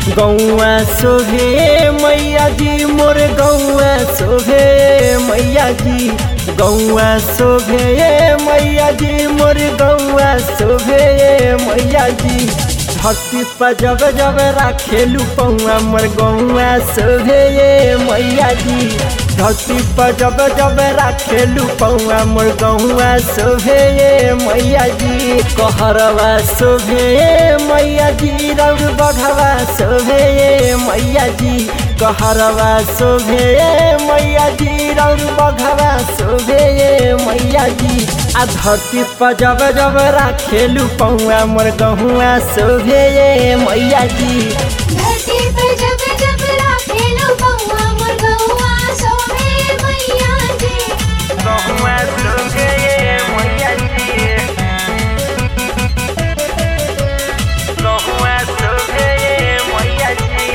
गौआ शोभे मैया जी मोर गौआ शोभे मैया जी गौआ शोभे मैया जी मोर गौआ शोभे मैया जी भक्ति पर जब जब राखेलू पौआ मोर गौआ शोभे मैया जी धरती पर जब जब राखेलू पौआ मोर गौआ शोभे मैया जी कहरवा शोभे मैया जी रौर बघवा शोभे मैया जी कहरवा शोभे मैया जी रौर बघवा शोभे मैया जी आ धरती पर जब जब राखेलू पौआ मोर गहुआ शोभे मैया जी धरती पे जब जब राखेलो बउआ मोर गौआ सोहे मैया जी गहुआ शोभे मैया जी गहुआ शोभे मैया जी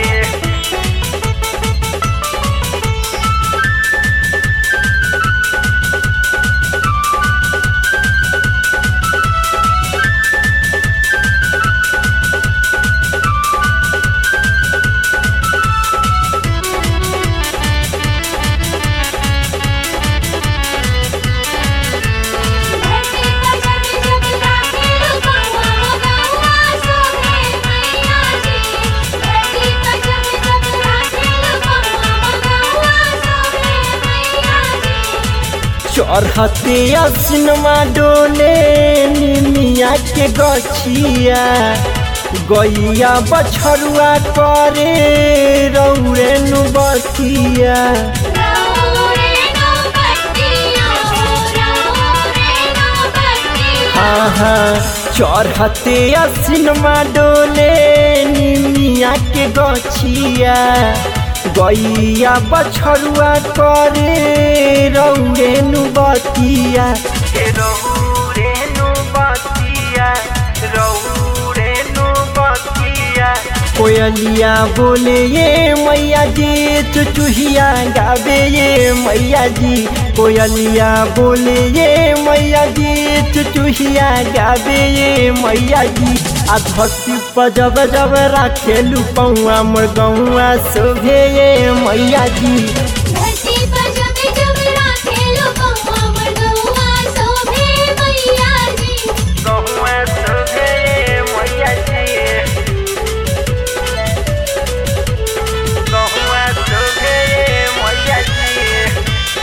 धरती पे जब जब राखेलो बउआ मोर गौआ सोहे मैया जी धरती पे जब जब राखेलो बउआ मोर गौआ सोहे मैया जी चढ़ते सिनेमा डोले निमिया के गछिया गैया बछरुआ करे रौरे नु बतिया रौरे नो बत्तिया रौरे नो बत्तिया हाँ हाँ चढ़ते सिनेमा डोले निमिया के गछिया गैया बछरुआ करे रौरे नु बतिया रौरे नु बतिया रौरे नु बतिया कोयलिया बोले ये मैया जी चुचुहिया गावे ये मैया जी कोयलिया बोले ये मैया जी चुचुहिया गावे ये मैया जी आ धरती पर जब जब राखेलू पौआ मोर गौआ शोभे ये मैया जी धरती पर जब जब राखेलो बउआ मोर गौआ सोहे मैया जी गौआ शोभे ये मैया जी गौआ शोभे ये मैया जी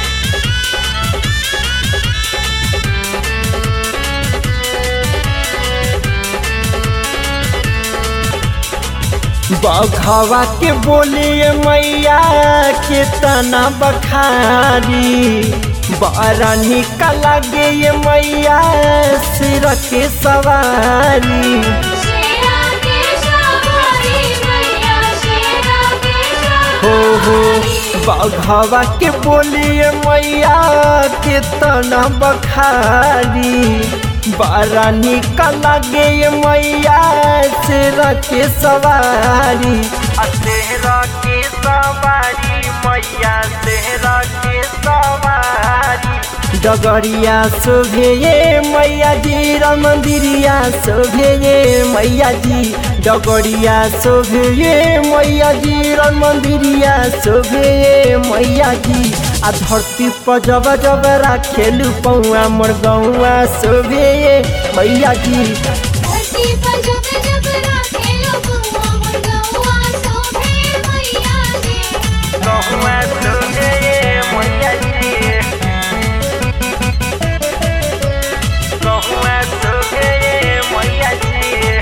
बघवा के बोलिए मैया के तना बखारी बड़ा निक लगे ये मैया सिर के सवारी शेरा के सवारी मैया शेरा के हो हो सवारी बघवा के बोलिए मैया के तना बखारी बड़ा निक लगे ये मैया सिर के सवारी तेरा के सवारी मैया तेरा के सवारी डगरिया शोभे ये मैया जी राम मंदिरिया शोभे ये मैया जी डगरिया शोभे ये मैया जी राम मंदिरिया शोभे ये मैया जी आ धरती पर जब जब राखेलू पौआ मोर गौआ शोभे ये मैया जी धरती पर जब जब राखेलो बउआ मोर गौआ सोहे मैया जी गौआ शोभे ये मैया जी गौआ शोभे ये मैया जी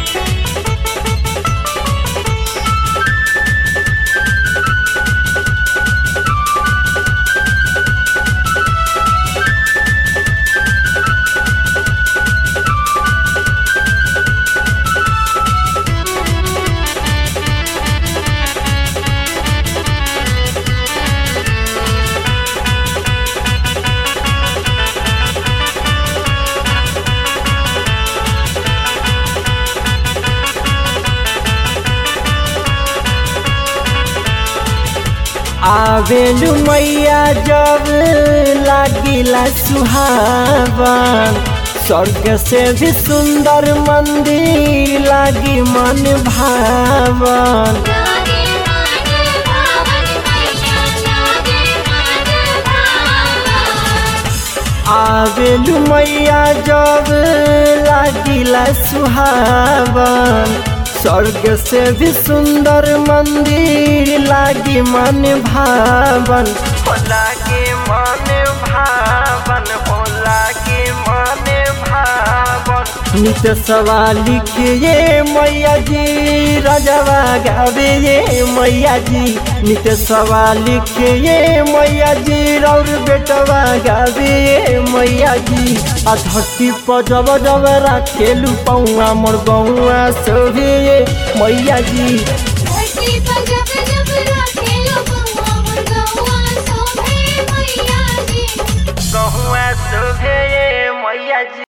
आवेलू मैया जब लागिला सुहावन स्वर्ग से भी सुंदर मंदिर लागी मन भावन लागे मन भावन मैया लागे मन भावन आवेलु मैया जब लागिला सुहावन स्वर्ग से भी सुंदर मंदिर लागी मन भावन हो लागे मन भावन हो लागे मन भावन नित सवाल लिखिए मैया जी राजवा गावे ये मैया जी नित सवाल लिखिए मैया जी और बेटवा गावे ये मैया जी आ धरती पर जब जब राखेलू पौआ मोर गौआ सोहे ये मैया जी धरती पर जब जब राखेलो बउआ मोर गौआ सोहे मैया जी गौआ सोहे ये मैया जी